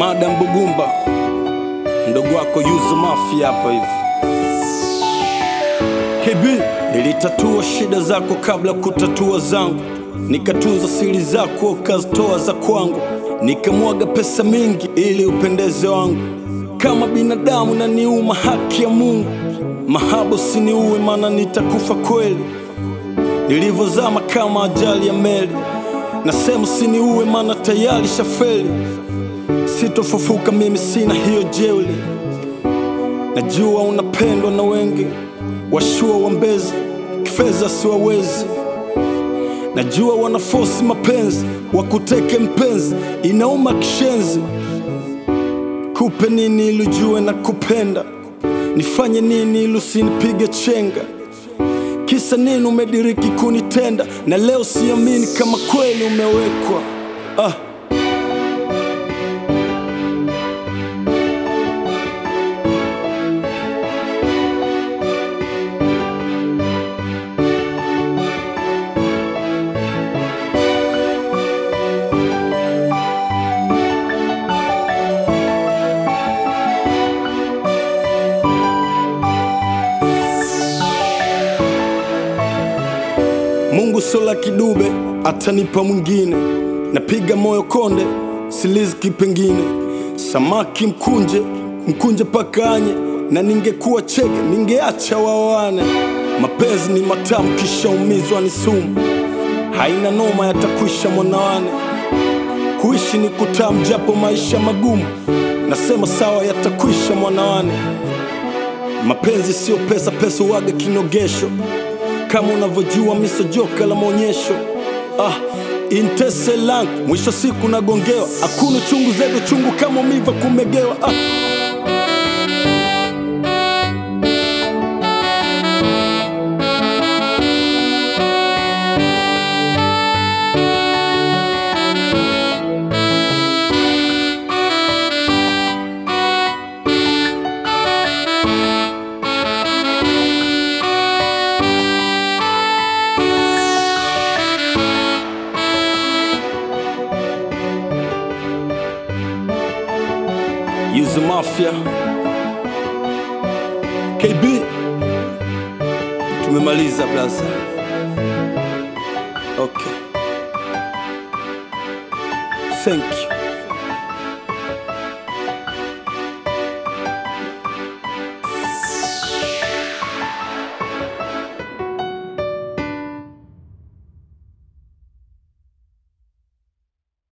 Adam Bugumba, mdogo wako Yuzu Mafia hapa hivi. KB, nilitatua shida zako kabla kutatua zangu, nikatunza siri zako ukazitoa za kwangu, nikamwaga pesa mingi ili upendeze wangu. Kama binadamu na niuma haki ya Mungu, mahaba usiniue, maana nitakufa kweli nilivyozama kama ajali ya meli. Nasema usiniue, maana tayari shafeli. Sitofufuka mimi, sina hiyo jeuli. Najua unapendwa na wengi, washua wambezi, kifedha siwawezi. Najua wanafosi mapenzi, wakuteke mpenzi, inauma kishenzi. Kupe nini ili ujue na kupenda? Nifanye nini ili usinipige chenga? Kisa nini umediriki kunitenda, na leo siamini kama kweli umewekwa ah. Mungu sio la kidube, atanipa mwingine. Napiga moyo konde, siliziki pengine. Samaki mkunje, mkunje pakanye, na ningekuwa cheke, ningeacha wawane. Mapenzi ni matamu, kisha umizwa ni sumu. Haina noma, yatakwisha mwanawane. Kuishi ni kutamu, japo maisha magumu. Nasema sawa, yatakwisha mwanawane. Mapenzi sio pesa, pesa waga kinogesho kama unavyojua miso joka la maonyesho ah, intese langu mwisho siku nagongewa, hakuna chungu zego chungu kama umiva kumegewa ah. Yuzu Mafia KB, tumemaliza blaza. Okay, thank you.